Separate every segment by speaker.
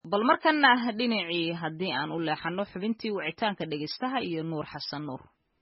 Speaker 1: bal markana dhinacii haddii aan u leexano xubintii wicitaanka dhegaystaha iyo nuur xasan nuur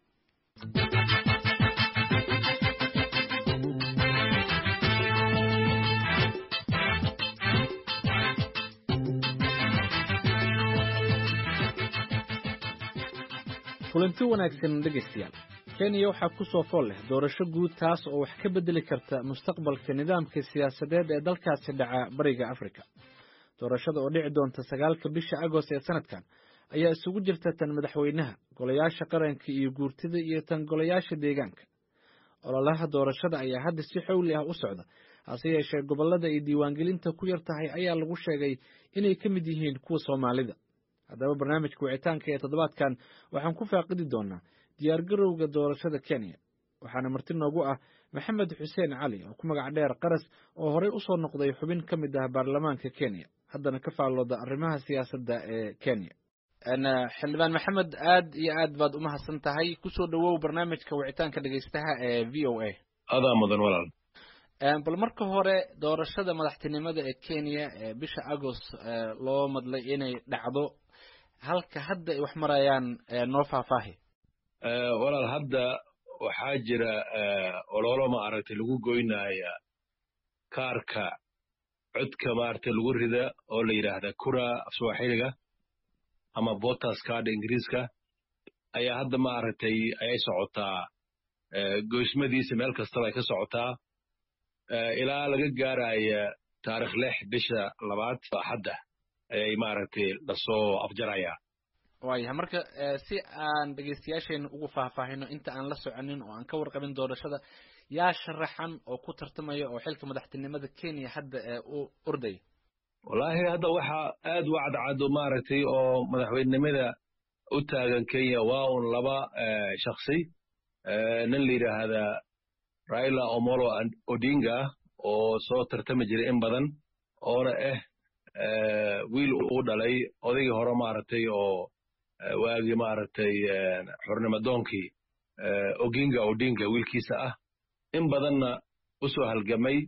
Speaker 2: kulanti wanaagsan dhegaystayaal kenya waxaa ku soo fool leh doorasho guud taas oo wax ka beddeli karta mustaqbalka nidaamka siyaasadeed ee dalkaasi dhaca bariga afrika doorashada oo dhici doonta sagaalka bisha agost ee sanadkan ayaa isugu jirta tan madaxweynaha golayaasha qaranka iyo guurtida iyo tan golayaasha deegaanka ololaha doorashada ayaa hadda si xowli ah u socda hase yeeshee gobollada ay diiwaangelinta ku yar tahay ayaa lagu sheegay inay ka mid yihiin kuwa soomaalida haddaba barnaamijka wicitaanka ee toddobaadkan waxaan ku faaqidi doonaa diyaargarowga doorashada kenya waxaana marti noogu ah maxamed xuseen cali oo ku magac dheer qaras oo horey u soo noqday xubin ka mid ah baarlamaanka kenya haddana ka faallooda arrimaha siyaasadda ee kenya xildhibaan maxamed aad iyo aad baad u mahadsan tahay kusoo dhowow barnaamijka wicitaanka dhegaystaha ee v o a
Speaker 3: adaa mudan walaal
Speaker 2: bal marka hore doorashada madaxtinimada ee kenya ee bisha agost loo madlay inay dhacdo halka hadda ay wax marayaan noo faahfaahi
Speaker 3: walaal hadda waxaa jira ololo ma aragtay lagu goynaya kaarka codka maaragtay lagu rida oo la yidhaahda kura afswaaxiliga ama botas card ingiriiska ayaa hadda ma aragtay ayay socotaa goysmadiisa meel kastaba ay ka socotaa ilaa laga gaaraya taarikh lix bisha labaad hadda ayay maaragtay lasoo afjaraya
Speaker 2: waayahay marka si aan dhegaystayaasheena ugu faahfaahino inta aan la soconin oo aan ka warqabin doorashada yaa sharaxan oo ku tartamaya oo xilka madaxtinimada kenya hadda ee u ordaya
Speaker 3: wallaahi hadda waxaa aad u cadcad maaragtay oo madaxweynenimada u taagan kenya waa un laba shaksi nin la yidhaahda raila omolo odinga oo soo tartami jiray in badan oona ah wiil uu dhalay odaygii hore maaragtay oo waagii maaragtay xornimadoonkii oginga odinga wiilkiisa ah in badanna u soo halgamay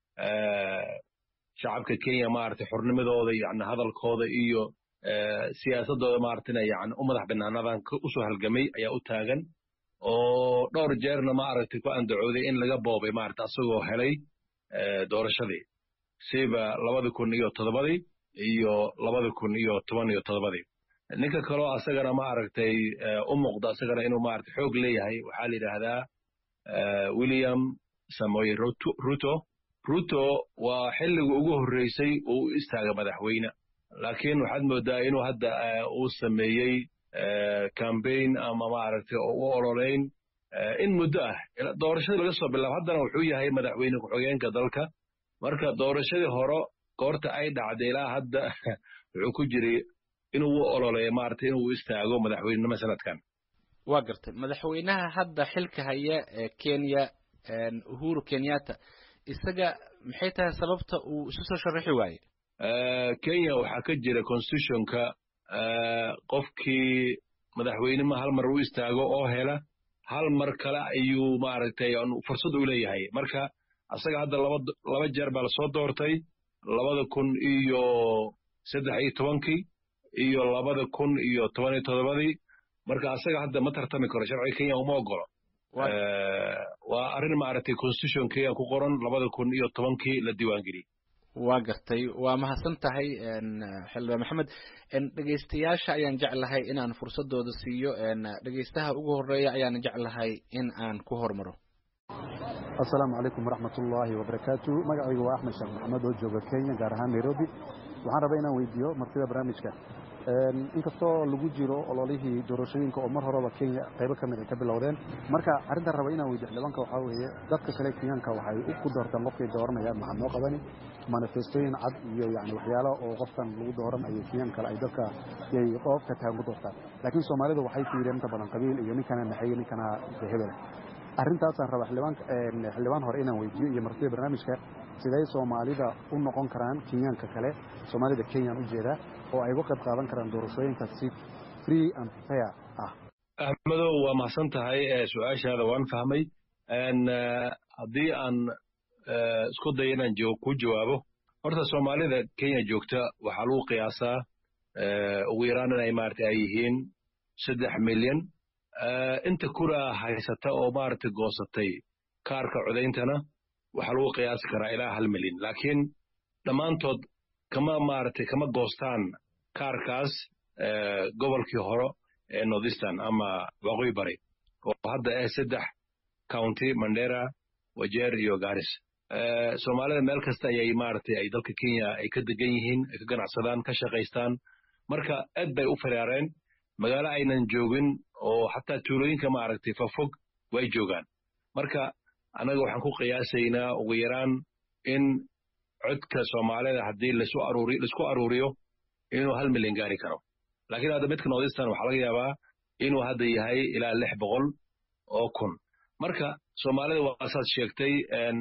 Speaker 3: shacabka kenya maaragtay xornimadooda yani hadalkooda iyo siyaasadooda maaragtayna yani u madax banaanadan u soo halgamay ayaa u taagan oo dhowr jeerna maaragtay ku andacooday in laga boobay maaragtay asagoo helay doorashadii siba labadi kun iyo toddobadii iyo labadi kun iyo toban iyo toddobadii ninka kaloo asagana maaragtay u muuqda asagana inuu maaragtay xoog leeyahay waxaa la yidhaahdaa william samoy ruto ruto waa xilligii ugu horreysay uu u istaaga madaxweyne laakiin waxaad moodaa inuu hadda uu sameeyey cambaign ama maaragtay oo u ololeyn in muddo ah doorashadii laga soo bilaabo haddana wuxuu yahay madaxweyne ku-xigeenka dalka marka doorashadii hore goorta ay dhacday ilaa hadda wuxuu ku jiray inuu u ololeeyo maaragtay inuu istaago madaxweynenimo sanadkan
Speaker 2: waa gartay madaxweynaha hadda xilka haya ee kenya uhuru kenyatta isaga maxay tahay sababta uu isu soo sharaxi waaye
Speaker 3: kenya waxaa ka jira constitutionka qofkii madaxweynima hal mar u istaago oo hela hal mar kale ayuu maaragtay fursad u leeyahay marka asaga hadda laba laba jeer baa lasoo doortay labada kun iyo saddex iyo tobankii iyo labada kun iyo toban iyo toddobadii marka asaga hadda ma tartami karo sharciga kenya uma ogolo waa arrin maaragtay constitution kenya ku qoran labada kun iyo tobankii la diiwaangeliyey
Speaker 2: waa gartay waa mahadsan tahay xildhibaan maxamed dhegaystayaasha ayaan jeclahay inaan fursadooda siiyo dhegaystaha ugu horeeya ayaan jeclahay in aan ku hormaro
Speaker 4: asalaamu calaykum waraxmat ullaahi wabarakaatu magacayga waa axmed sheekh maxamed oo jooga kenya gaar ahaan nairobi waxaan rabaa inaan weydiiyo martida barnaamijka inkastoo lagu jiro ololihii doorashooyinka oo mar horeba kenya qaybo ka mid ay ka bilowdeen marka arrintaan raba inaan weydiyo xildhibaanka waxaa weeye dadka kale kenyaanka waxay ku doortaan qofkay dooranayaan maxaa noo qabani manifestooyin cad iyo yani waxyaalo oo qofkan lagu dooran ayay kenyaan kale ay dadka yay qofka tahan ku doortaan laakiin soomaalidu waxay fiireen inta badan qabiil iyo ninkana naxeeye ninkana hebel arrintaasaan rabaa xildhibaan hore inaan weydiiyo iyo martida barnaamijka siday soomaalida u noqon karaan kenyaanka kale soomaalida kenyaan u jeedaa oo ay uga qayb qaadan karaan doorashooyinka si free and fair ah
Speaker 3: axmedow waa mahadsan tahay su-aashaada waan fahmay haddii aan isku dayo inaan ku jawaabo horta soomaalida kenya joogta waxaa lagu qiyaasaa ugu yaraan inay maarata ay yihiin saddex milyan inta kura haysata oo maarata goosatay kaarka codayntana waxaa lagu qiyaasi karaa ilaa hal milyan laakiin dhammaantood kama maaragtay kama goostaan kaarkaas gobolkii hore ee northeastern ama waqooyi bari oo hadda ah saddex county mandera wajeer iyo garis soomaalida meel kasta ayay maaragtay ay dalka kenya ay ka degan yihiin ay ka ganacsadaan ka shaqaystaan marka aad bay u firaareen magaalo aynan joogin oo xataa tuulooyinka maaragtay fafog way joogaan marka annaga waxaan ku qiyaasaynaa ugu yaraan in codka soomaalida haddii lasu aruuri laisku aruuriyo inuu hal milyan gaari karo laakiin hadda midka northeastern waxaa laga yaabaa inuu hadda yahay ilaa lix boqol oo kun marka soomaalida waa saad sheegtay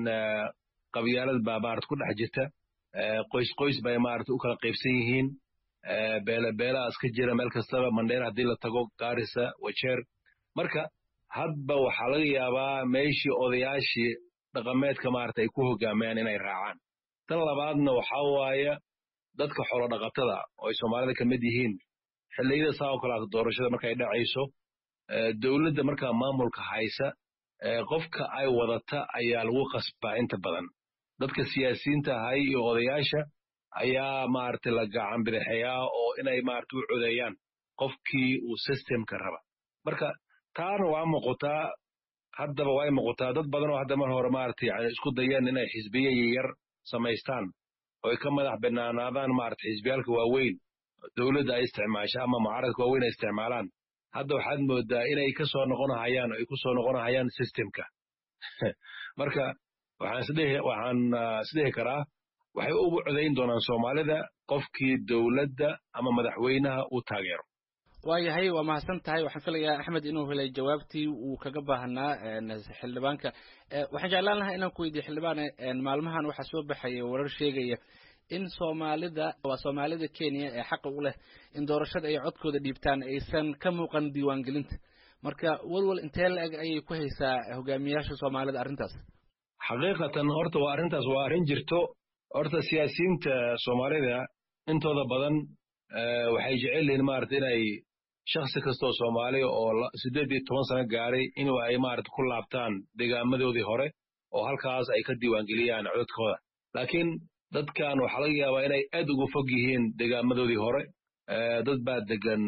Speaker 3: qabyaalad baa maarata ku dhex jirta qoys qoys bay maarata u kala qaybsan yihiin beele beelaa iska jira meel kastaba mandheer haddii la tago gaarisa wajeer marka hadba waxaa laga yaabaa meeshii odayaashii dhaqameedka maarata ay ku hogaamayaan inay raacaan tan labaadna waxaa waaye dadka xolo dhaqatada oo ay soomaalida ka mid yihiin xilliyada saa oo kale doorashada markay dhacayso dowladda markaa maamulka haysa qofka ay wadata ayaa lagu qasbaa inta badan dadka siyaasiyiinta ahay iyo odayaasha ayaa maarata la gacan bidixeeyaa oo inay maarata u codeeyaan qofkii uu systemka raba marka taana waa muuqataa haddaba way muuqataa dad badan oo hadda mar hore maarata yani isku dayeen inay xisbiye yar samaystaan oo ay ka madax banaanaadaan maarata xisbiyaalka waaweyn dowladda ay isticmaasha ama mucaaradka waaweyn ay isticmaalaan hadda waxaad moodaa inay ka soo noqonahayaan oo ay ku soo noqonahayaan systemka marka waxaan isdhihi waxaan isdhihi karaa waxay ugu codayn doonaan soomaalida qofkii dowladda ama madaxweynaha uu taageero
Speaker 2: waayahay waa mahadsan tahay waxaan filayaa axmed inuu helay jawaabtii uu kaga baahnaa xildhibaanka waxaan jeclaan lahaa inaan ku weydiiye xildhibaane maalmahan waxaa soo baxaya warar sheegaya in soomaalida waa soomaalida kenya ee xaqa u leh in doorashada ay codkooda dhiibtaan aysan ka muuqan diiwaangelinta marka walwal intee la eg ayay ku haysaa hogaamiyaasha soomaalida arrintaas
Speaker 3: xaqiiqatan horta waa arrintaas waa arrin jirto horta siyaasiyiinta soomaalida intooda badan waxay jecel yihiin maarata inay shaksi kastoo soomaaliya oo siddeed iyo toban sano gaaray inuu ay maarata ku laabtaan degaamadoodii hore oo halkaas ay ka diiwaangeliyaan codadkooda laakiin dadkan waxaa laga yaabaa inay aad ugu fog yihiin degaamadoodii hore dad baa degan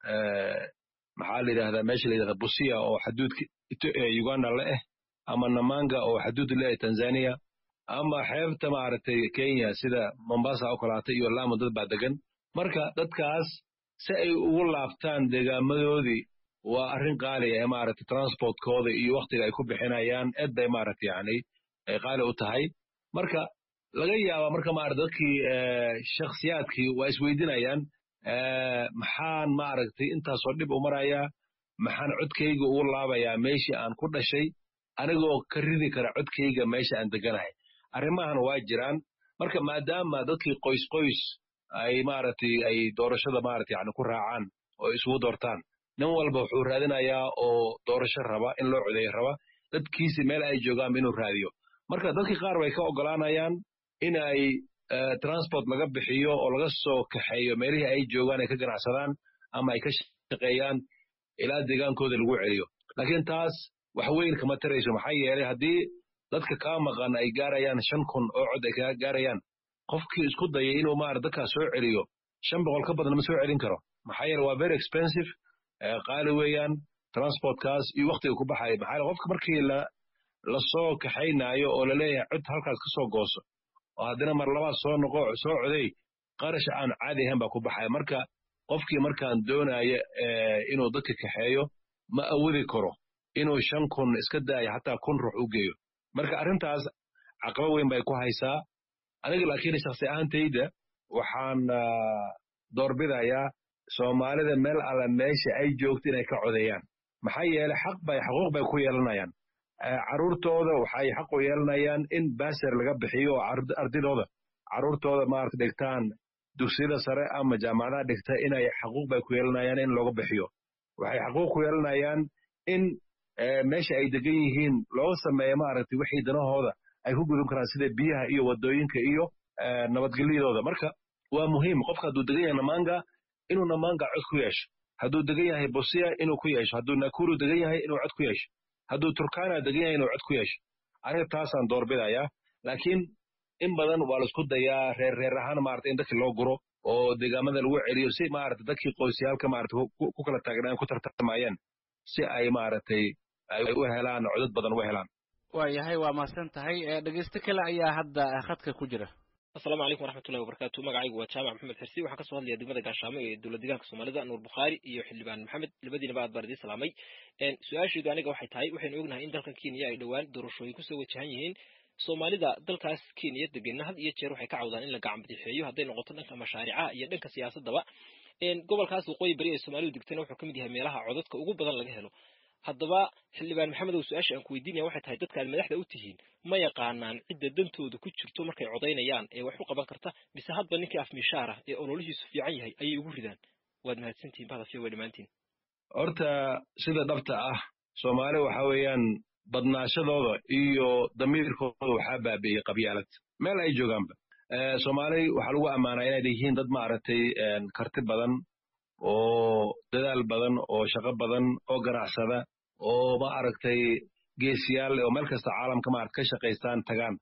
Speaker 3: maxaa la yidhahdaa meesha la yidhahda busia oo xaduudka uganda le ah ama namanga oo xaduud leeyahay tanzania ama xeebta maaragtay kenya sida mombasa oo kalaata iyo lamu dad baa degan marka dadkaas si ay ugu laabtaan degaamadoodii waa arrin qaali ah maaragtay transportkooda iyo waktiga ay ku bixinayaan aad bay maaragtay yani ay qaali u tahay marka laga yaaba marka maarata dadkii shakhsiyaadkii waa isweydinayaan maxaan maaragtay intaasoo dhib u marayaa maxaan codkayga ugu laabayaa meeshii aan ku dhashay anigoo ka ridi kara codkayga meesha aan deganahay arrimahan waa jiraan marka maadaama dadkii qoys qoys ay maaragtay ay doorashada maaragtay yani ku raacaan oo isugu doortaan nin walba wuxuu raadinayaa oo doorasho raba in loo codeeyo raba dadkiisi meel ay joogaanba inuu raadiyo marka dadkii qaar bay ka ogolaanayaan in ay transport laga bixiyo oo laga soo kaxeeyo meelihii ay joogaan ay ka ganacsadaan ama ay ka shaqeeyaan ilaa deegaankooda lagu celiyo laakiin taas wax weyn kama tarayso maxaa yeelay haddii dadka kaa maqan ay gaarayaan shan kun oo cod ay kaga gaarayaan qofkii isku dayay inuu maara dadkaas soo celiyo shan boqol ka badan ma soo celin karo maxaa yeele waa very expensive qaali weeyaan transportkaas iyo waktiga ku baxaya maxaa yeele qofka markii la lasoo kaxaynaayo oo laleeyahay cod halkaas ka soo gooso oo haddana mar labaad soo noqo soo coday qarash aan caadi ahayn baa ku baxaya marka qofkii markaan doonaya inuu dadka kaxeeyo ma awoodi karo inuu shan kun iska daayo xataa kun ruux u geeyo marka arrintaas caqabo weyn bay ku haysaa aniga laakiin shaksi ahaantayda waxaan doorbidayaa soomaalida meel alla meesha ay joogto inay ka codeeyaan maxaa yeelay xaq bay xuquuq bay ku yeelanayaan carruurtooda waxay xaq u yeelanayaan in baser laga bixiyo oo ardidooda carruurtooda maarata dhigtaan dugsiyada sare ama jaamacadaha dhigta inay xaquuq bay ku yeelanayaan in looga bixiyo waxay xaquuq ku yeelanayaan in meesha ay degan yihiin looga sameeyo maaragtay wixii danahooda ay ku gudub karaan sida biyaha iyo wadooyinka iyo nabadgelyadooda marka waa muhiim qofka hadduu degan yahay namanga inuu namanga cod ku yeesho hadduu degan yahay bosia inuu ku yeesho hadduu nakuru degan yahay inuu cod ku yeesho hadduu turkana degan yahay inuu cod ku yeesho aniga taasaan doorbidayaa laakiin in badan waa laisku dayaa reer reer ahaan maarata in dadkii loo guro oo deegaamada lagu celiyo si maarata dadkii qoysyaalka maarata ku kala taagnaan ku tartamayeen si ay maaragtay ay u helaan codad badan u helaan
Speaker 2: waayahay waa mahadsan tahay dhegeysto kale ayaa hadda khadka ku jira
Speaker 5: asalaamu calaykum waraxmatullahi wabarakatu magacaygu waa jaamac maxamed xirsi waxaan kasoo hadlaya degmada gaashaamo ee dowlad deegaanka soomaalida nuur bukhaari iyo xildhibaan maxamed labadiinaba aad baan idiin salaamay su-aasheedu aniga waxay tahay waxaynu ognahay in dalkan kenya ay dhowaan doorashooyin kusoo wajahan yihiin soomaalida dalkaas kenya degenna had iyo jeer waxay ka cawdaan in la gacan badixeeyo hadday noqoto dhanka mashaaricaha iyo dhanka siyaasadaba gobolkaas waqooyi bari ee soomaalidu degtana wuxuu kamid yahay meelaha codadka ugu badan laga helo haddaba xildhibaan maxamedow su-aasha aan ku weydiinaya waxay tahay dadka aad madaxda u tihiin ma yaqaanaan cidda dantooda ku jirto markay codaynayaan ee wax u qaban karta mise hadba ninkii afmishaar ah ee ololihiisu fiican yahay ayay ugu ridaan waad mahadsantihin bahdafiyo way dhammaantiin
Speaker 3: horta sida dhabta ah soomaali waxa weeyaan badnaashadooda iyo damiirkooda waxaa baabi'iyey qabyaalad meel ay joogaanba soomaali waxaa lagu ammaanaa inay yihiin dad maaragtay karti badan oo dadaal badan oo shaqo badan oo ganacsada oo ma aragtay geesiyaal oo meel kasta caalamka maarata ka shaqaystaan tagaan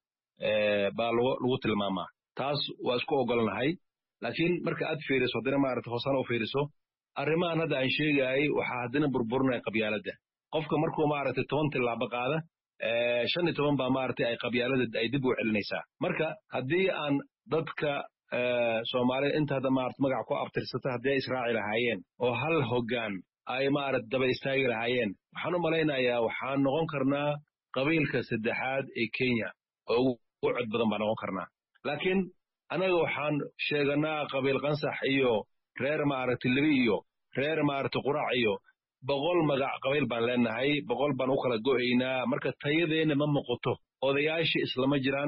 Speaker 3: baa lagu tilmaamaa taas waa isku ogolnahay laakiin marka aad fiiriso haddina maarata hoosana u fiiriso arrimahan hadda aan sheegaayay waxaa haddina burburinaya qabyaaladda qofka markuu maaragtay toban tilaabo qaada shan iyo toban baa maaragtay ay qabyaalada ay dib u celinaysaa marka haddii aan dadka soomaalida inta hadda maarata magac ku abtirsata haddii ay israaci lahaayeen oo hal hoggaan ay maarata daba istaagi lahaayeen waxaan u malaynayaa waxaan noqon karnaa qabiilka saddexaad ee kenya oo ugu cod badan baan noqon karnaa laakiin annaga waxaan sheeganaa qabiil qansax iyo reer maaragtay lebi iyo reer maaragtay qurac iyo boqol magac qabiil baan leenahay boqol baan u kala go'aynaa marka tayadeenna ma muuqato odayaashii islama jiraan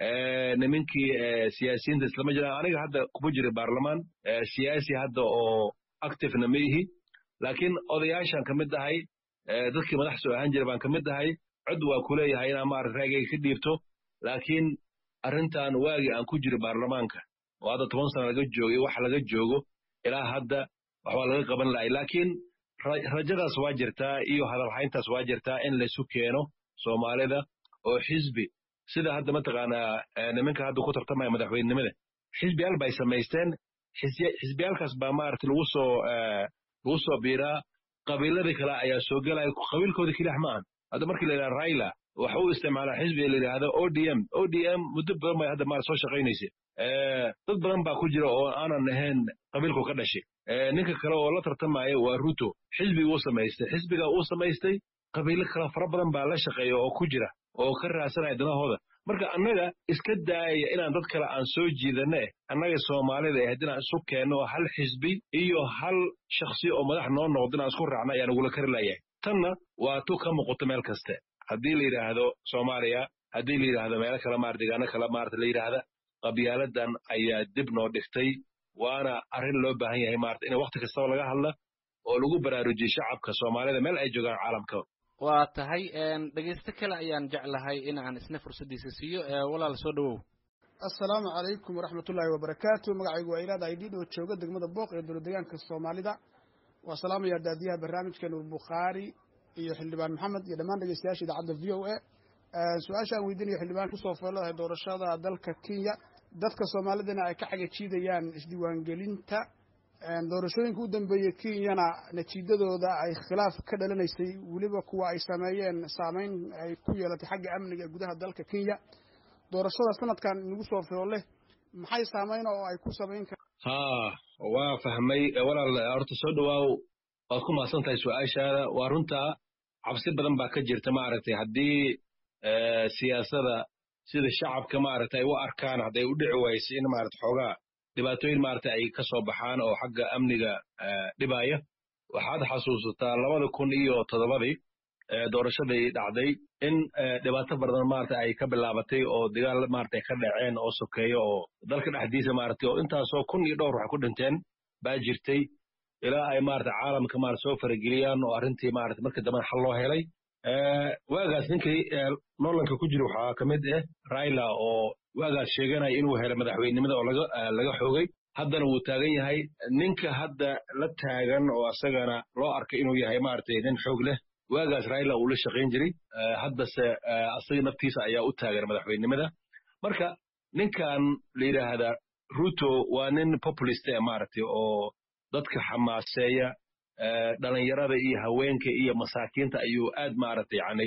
Speaker 3: nimankii siyaasiyiinta islama jiraan aniga hadda kuma jira baarlamaan siyaasi hadda oo activena ma ihi laakiin odayaashaan ka mid ahay dadkii madax soo ahaan jira baan ka mid ahay cod waa ku leeyahay inaan maarata raagayga ka dhiibto laakiin arrintan waagii aan ku jiro baarlamaanka oo hadda toban sana laga joogay wax laga joogo ilaa hadda waxbaa laga qaban lahay laakiin rajadaas waa jirtaa iyo hadalhayntaas waa jirtaa in laysu keeno soomaalida oo xisbi sida hadda mataqaanaa nimanka hadda ku tartamaya madaxweynenimada xisbiyaal bay samaysteen xisbiyaalkaas baa maarata lagu soo lagu soo biiraa qabiiladii kale ayaa soo gelaya qabiilkooda kelix ma ahan hadda markii la yidhaha raila waxa uu isticmaalaa xisbiga la yidhaahdo o d m o d m muddo badan bay hadda maarata soo shaqaynaysa dad badan baa ku jira oo aanan ahayn qabiilku ka dhashay ninka kale oo la tartamaya waa ruto xisbiga uu samaystay xisbiga uu samaystay qabiilo kale fara badan baa la shaqeeya oo ku jira oo ka raadsanaya danahooda marka annaga iska daaya inaan dad kale aan soo jiidane annaga soomaalida ahayd inaan isu keenno hal xisbi iyo hal shaksi oo madax noo noqdo inaan isku raacno ayaa nagula kari layahay tanna waa tu ka muuqato meel kaste haddii la yidhaahdo soomaaliya haddii la yidhaahdo meelo kale maar deegaano kale maarata la yidhaahda qabyaaladan ayaa dib noo dhigtay waana arrin loo baahan yahay maarata in wakti kastaba laga hadla oo lagu baraarujiyo shacabka soomaalida meel ay joogaan caalamka
Speaker 2: waa tahay dhegeysto kale ayaan jeclahay in aan isna fursaddiisa siiyo walaal soo dhowow
Speaker 6: assalaamu calaykum waraxmatullaahi wabarakaatu magacaygu waa ilaad aydhiid oo jooga degmada booq ee dowlad deegaanka soomaalida waa salaamaya daadiyaha barnaamijka nuur bukhaari iyo xildhibaan maxamed iyo dhammaan dhegeystayaasha idaacadda v o a su-aasha aan weydiinaya xildhibaan kusoo fooladahay doorashada dalka kenya dadka soomaalidana ay ka xagajiidayaan isdiiwaangelinta doorashooyinka u dambeeyey kenyana natiijadooda ay khilaaf ka dhalanaysay weliba kuwa ay sameeyeen saameyn ay ku yeelatay xagga amniga gudaha dalka kenya doorashada sanadkan nagu soo foole maxay saameyn oo ay ku samayn kar
Speaker 3: ha waa fahmay walaal horta soo dhawaaw waad ku mahadsan tahay su-aashaada waa runtaa cabsi badan baa ka jirta maaragtay haddii siyaasada sida shacabka maaragta ay u arkaan hadday u dhici waysa in maarata xoogaa dhibaatooyin maarata ay ka soo baxaan oo xagga amniga dhibaya waxaad xasuusataa labada kun iyo toddobadii doorashadii dhacday in dhibaato badan maarata ay ka bilaabatay oo dagaal maarata ay ka dhaceen oo sokeeyo oo dalka dhexdiisa maarata oo intaasoo kun iyo dhowr wax ku dhinteen baa jirtay ilaa ay maarata caalamka maarata soo farageliyaan oo arrintii maarata markii dambena xal loo helay waagaas ninkii loolanka ku jira waxaa ka mid ah raila oo waagaas sheeganaya inuu helo madaxweynenimada oo laga laga xoogay haddana wuu taagan yahay ninka hadda la taagan oo asagana loo arkay inuu yahay maaragtay nin xoog leh waagaas raila uu la shaqayn jiray haddase asaga naftiisa ayaa u taagan madaxweynenimada marka ninkan la yidhaahdaa ruto waa nin populist e maaragtay oo dadka xamaaseeya dhalinyarada iyo haweenka iyo masaakiinta ayuu aad maaragtay yani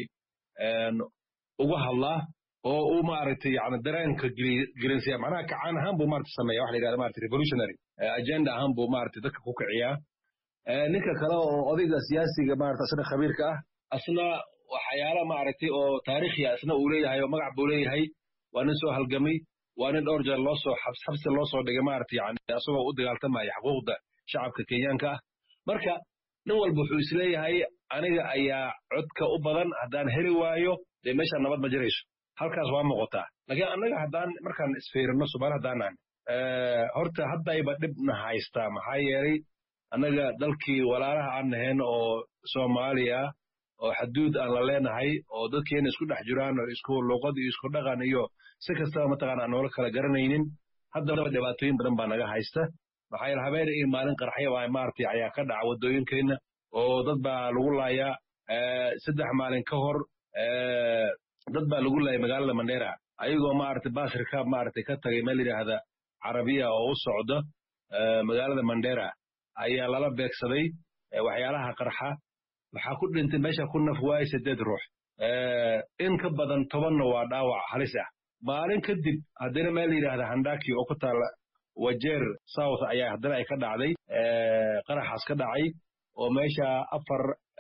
Speaker 3: uga hadlaa oo uu maaragtay yani dareenka gelinsiya macnaha kacaan ahaan buu maaragtay sameeya waxa la yidhahda maaragtay revolutionary agenda ahaan buu maaragtay dadka ku kiciyaa ninka kale oo odayga siyaasiga maaragtay asna khabiirka ah asna waxyaala maaragtay oo taariikhiya asna uu leeyahay oo magac buu leeyahay waa nin soo halgamay waa nin dhowr jeer loo soo xabsi loo soo dhigay maaragtay yani asagoo u dagaaltamaya xuquuqda shacabka kenyaanka ah marka nin walba wuxuu isleeyahay aniga ayaa codka u badan haddaan heli waayo dee meeshaan nabad ma jirayso halkaas waa muuqataa laakiin annaga haddaan markaan isfiirino somaali haddaanan horta haddayba dhibna haystaa maxaa yeelay annaga dalkii walaalaha aan nahayn oo soomaaliya oo xaduud aan la leenahay oo dadkeena isku dhex jiraan oo isku luqad iyo isku dhaqan iyo si kastaba mataqaana aan noola kala garanaynin haddaba dhibaatooyin badan baa naga haysta maxaa yeele habeen iyo maalin qarxya baa maaragtay ayaa ka dhaca waddooyinkeenna oo dad baa lagu laayaa saddex maalin ka hor dad baa lagu laayay magaalada mandera ayagoo maaragtay baasirka maaragtay ka tagay meel yidhaahda carabiya oo u socda magaalada mandera ayaa lala beegsaday waxyaalaha qarxa waxaa ku dhintay meesha ku naf waayay sideed ruux in ka badan tobanna waa dhaawac halis ah maalin kadib haddana meel yidhaahda handaki oo ku taala wajeer south ayaa haddana ay ka dhacday qaraxaas ka dhacay oo meesha afar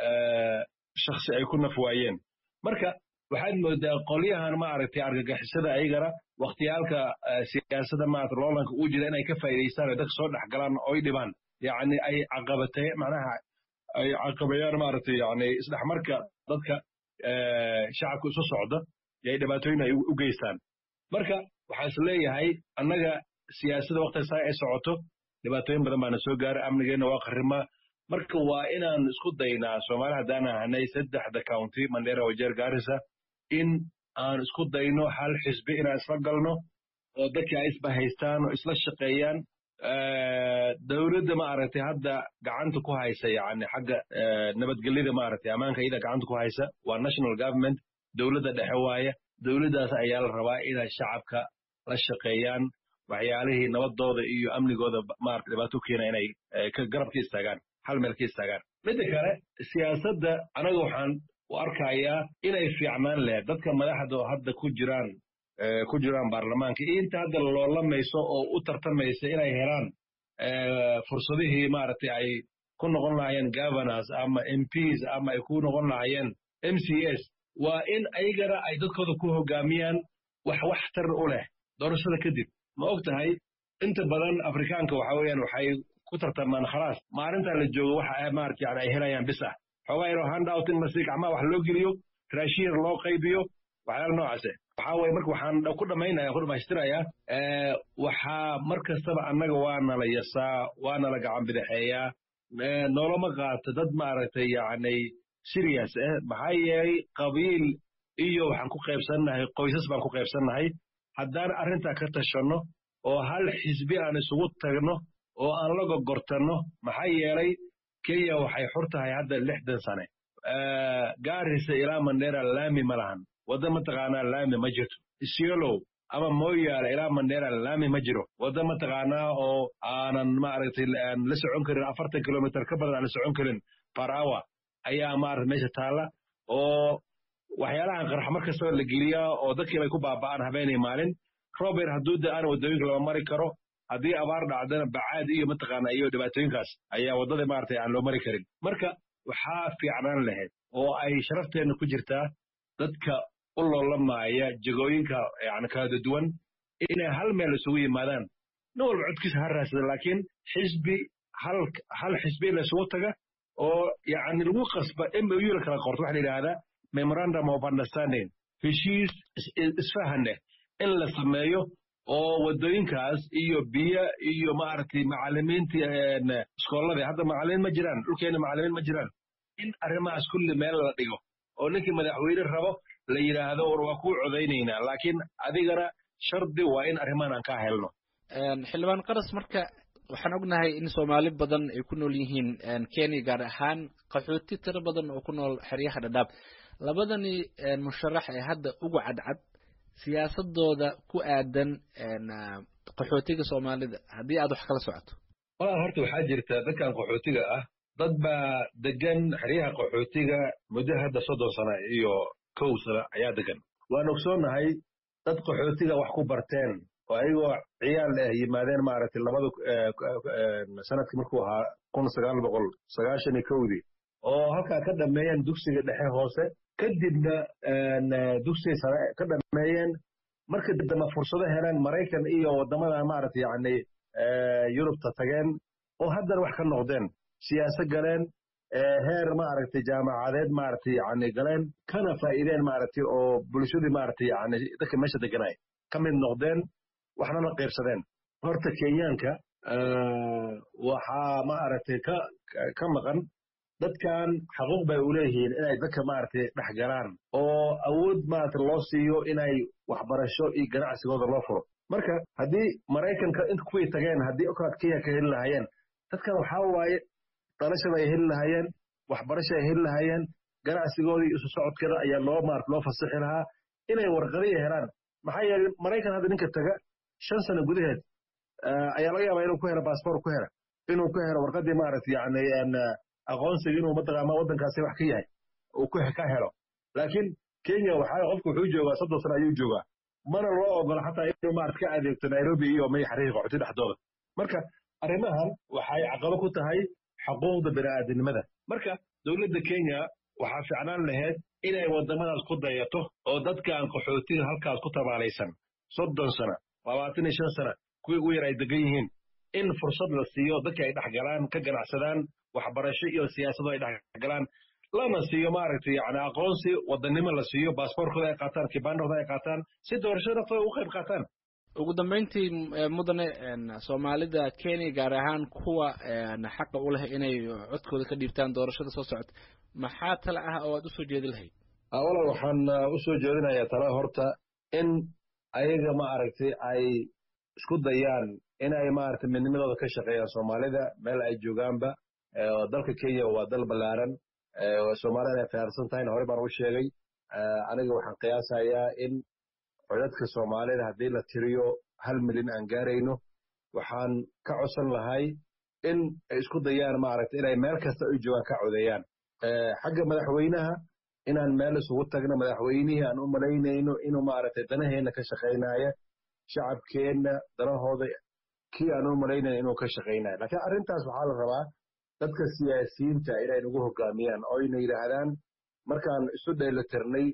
Speaker 3: shaksi ay ku naf waayeen marka waxaad moodaa qolyahan maaragtay argagixisada ayagana wakhtiyaalka siyaasada maarata loolanka uu jira inay ka faa'idaystaan oo dadka soo dhex galaan oy dhibaan yacni ay caqabatay macnaha ay caqabayaan maaragtay yani isdhexmarka dadka shacabka isu socda ay dhibaatooyin ay u geystaan marka waxaa is leeyahay annaga siyaasadda waktiga saa ay socoto dhibaatooyin badan baana soo gaaray amnigeenna waa qarrima marka waa inaan isku daynaa soomaali haddaan ahanay saddexda county mandera wajeer gaarisa in aan isku dayno hal xisbi inaan isla galno oo dadkii ay isba haystaan oo isla shaqeeyaan dowladda maaragtay hadda gacanta ku haysa yani xagga nabadgelyada maaragtay ammaanka iyada gacanta ku haysa waa national government dowladda dhexe waaya dowladdaas ayaa la rabaa inay shacabka la shaqeeyaan waxyaalihii nabadooda iyo amnigooda maarata dhibaato keena inay garab ka istaagaan hal meel ka istaagaan midda kale siyaasadda anaga waxaan u arkayaa inay fiicnaan lahayd dadka madaxda oo hadda ku jiraan ku jiraan baarlamaanka iyo inta hadda loolamayso oo u tartamaysa inay helaan fursadihii maaragtay ay ku noqon lahaayeen governors ama mps ama ay ku noqon lahaayeen m c s waa in ayagana ay dadkooda ku hogaamiyaan wax waxtar u leh doorashada kadib ma og tahay inta badan afrikaanka waxa weeyaan waxay ku tartamaan khalaas maalintaa la joogo waxa maarata yani ay helayaan bis ah xoogaa yaroo handout in masi gacmaha wax loo geliyo raashin yar loo qaybiyo waxyaala noocaase waxaa weye marka waxaan ku dhamaynaya ku dhamaystirayaa waxaa mar kastaba annaga waa nala yasaa waa nala gacan bidixeeyaa noloma qaato dad maaragtay yacni serious ah maxaa yeelay qabiil iyo waxaan ku qaybsannahay qoysas baan ku qaybsannahay haddaan arrintaa ka tashanno oo hal xisbi aan isugu tagno oo aan la gogortanno maxaa yeelay kenya waxay xur tahay hadda lixdan sane gaarisa ilaa mandera laami ma lahan wadda mataqaanaa laami ma jirto isiolow ama moyaale ilaa mandera laami ma jiro wadda mataqaanaa oo aanan maaragtay aan la socon karin afartan kilomitr ka badan aan la socon karin par hour ayaa maarata meesha taalla oo waxyaalahan qarx mar kastaba la geliyaa oo dadkii bay ku baaba'aan habeenay maalin rober hadduu da aan waddooyinka lama mari karo haddii abaar dhacdana bacaad iyo mataqaana iyo dhibaatooyinkaas ayaa waddada maaragtay aan loo mari karin marka waxaa fiicnaan lahayd oo ay sharafteenna ku jirtaa dadka u loolamaya jegooyinka yani kala duwan inay hal meel isugu yimaadaan nin walba codkiisa ha raadsada laakiin xisbi hal hal xisbi in la isugu taga oo yani lagu qasba mou la kala qorto waxa la yidhaahdaa memorandum of understanding heshiis isfahaneh in la sameeyo oo waddooyinkaas iyo biyo iyo maaragtay macalimiintii iskooladii hadda macalimiin ma jiraan dhulkeena macalimiin ma jiraan in arrimahaas kulli meel la dhigo oo ninkii madaxweyne rabo la yidhaahdo war waa kuu codaynaynaa laakiin adigana shardi waa in arrimahan aan ka helno
Speaker 2: xildhibaan qaras marka waxaan ognahay in soomaali badan ay ku nool yihiin kenya gaar ahaan qaxooti tiro badan oo ku nool xeryaha dhadhaab labadani musharax ee hadda ugu cadcad siyaasadooda ku aadan qaxootiga soomaalida haddii aad wax kala socoto
Speaker 3: walaal horta waxaa jirta dadkan qaxootiga ah dad baa degan xeryaha qaxootiga muddo hadda soddon sana iyo kow sana ayaa degan waan ogsoonnahay dad qaxootiga wax ku barteen oo ayagoo ciyaal ah yimaadeen maaragtay labada sanadkii markuu ahaa kun sagaal boqol sagaashan iyo kowdii oo halkaa ka dhameeyeen dugsiga dhexe hoose kadibna dugsiga sare ka dhameeyeen marka dambe fursado heleen maraykan iyo waddamada maaragtay yacni yurubta tageen oo haddana wax ka noqdeen siyaasa galeen heer maaragtay jaamacadeed maaragtay yacni galeen kana faa'iideen maaragtay oo bulshadii maaragtay yacni dadka meesha deganay ka mid noqdeen waxna la qaybsadeen horta kenyaanka waxaa maaragtay ka ka maqan dadkan xaquuq bay u leeyihiin inay dadka maaragtay dhex galaan oo awood maaragtay loo siiyo inay waxbarasho iyo ganacsigooda loo furo marka haddii maraykanka inta kuwii tageen haddii okaad kenya ka heli lahaayeen dadkan waxaa waaye dhalashada ay heli lahaayeen waxbarasho ay heli lahaayeen ganacsigoodii isu socodkeeda ayaa loo maarata loo fasixi lahaa inay warqadiya helaan maxaa yeelay maraykan hadda ninka taga shan sano gudaheed ayaa laga yaabaa inuu ku helo baasboor ku helo inuu ku helo warqadii maaragtay yacni aqoonsiga inuu mataqaana waddankaasi wax ka yahay uu ku ka helo laakiin kenya waxaa qofku wuxuu joogaa soddon sano ayuu joogaa mana loo ogola xataa inuu maarata ka adeegto nairobi iyo may xariiqa qaxooti dhexdooda marka arrimahan waxay caqabo ku tahay xuquuqda bini'aadanimada marka dowladda kenya waxaa ficnaan lahayd inay waddamadaas ku dayato oo dadkaan qaxootiga halkaas ku tabaalaysan soddon sana labaatan iyo shan sana kuwii ugu yar ay degan yihiin in fursad la siiyo dadka ay dhex galaan ka ganacsadaan waxbarasho iyo siyaasado ay dhex galaan lana siiyo maaragtay yani aqoonsi wadannimo la siiyo baasboorkooda ay qaataan kibaandhooda ay qaataan si doorashada naftooda ugu qayb qaataan
Speaker 2: ugu dambeyntii mudane soomaalida kenya gaar ahaan kuwa xaqa u leh inay codkooda ka dhiibtaan doorashada soo socota maxaa tale ah oo aad usoo jeedi lahayd
Speaker 3: walaal waxaan usoo jeedinayaa tala horta in ayaga maaragtay ay isku dayaan inay maaragtay midnimadooda ka shaqeeyaan soomaalida meel ay joogaanba dalka kenya waa dal ballaaran soomaalida ay fahamsan tahayna horey baan u sheegay aniga waxaan qiyaasayaa in codadka soomaalida haddii la tiriyo hal milyan aan gaarayno waxaan ka codsan lahay in ay isku dayaan maaragtay inay meel kasta ay joogaan ka codeeyaan xagga madaxweynaha inaan meel isugu tagno madaxweynihii aan u malaynayno inuu maaragtay danaheenna ka shaqaynaya shacabkeenna danahooda kii aan u malaynayno inuu ka shaqaynayo laakiin arrintaas waxaa la rabaa dadka siyaasiyiinta inay nagu hogaamiyaan oo ayna yidhaahdaan markaan isu dheelitirnay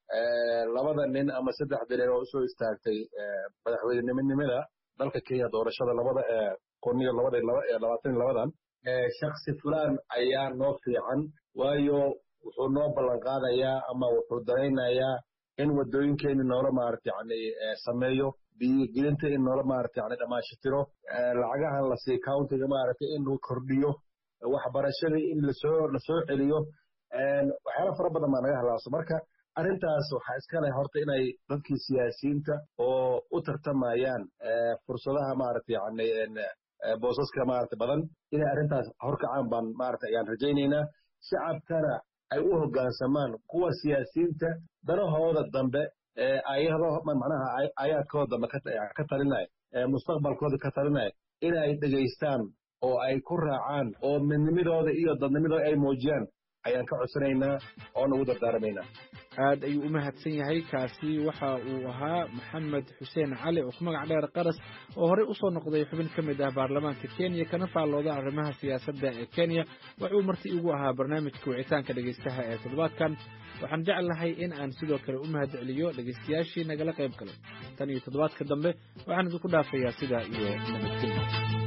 Speaker 3: labada nin ama saddexda nin oo usoo istaagtay madaxweynenimanimada dalka kenya doorashada labada kun iyo labada labaatan iyo labadan shaksi fulaan ayaa noo fiican waayo wuxuu noo ballan qaadayaa ama wuxuu danaynayaa in waddooyinkeeni noola maarata yani sameeyo biyogelinta in noola maarata yani dhammaashitiro lacagahan la siiyo countiga maarata in uu kordhiyo waxbarashadii in lasoo lasoo celiyo waxyaala fara badan baa naga halaaso marka arrintaas waxaa iska leh horta inay dadkii siyaasiyiinta oo u tartamayaan fursadaha maarata yani boosaska maarata badan inay arrintaas horkacaan baan maarata ayaan rajaynaynaa shacabkana ay u hoggaansamaan kuwa siyaasiyiinta danahooda dambe ayado macnaha ayaadkooda dambe ka talinaya mustaqbalkooda ka talinaya inay dhegaystaan oo ay ku raacaan oo midnimadooda iyo dadnimadooda ay muujiyaan ayaan ka codsanaynaa oo nagu dardaaramaynaa
Speaker 2: aad ayuu u mahadsan yahay kaasi waxa uu ahaa maxamed xuseen cali oo ku magac dheer qaras oo horey usoo noqday xubin ka mid ah baarlamaanka kenya kana faallooda arrimaha siyaasadda ee kenya wuxuu marti igu ahaa barnaamijka wicitaanka dhegaystaha ee toddobaadkan waxaan jeclahay in aan sidoo kale u mahad celiyo dhegaystayaashii nagala qayb galay tan iyo toddobaadka dambe waxaan idinku dhaafayaa sidaa iyo nabadgelya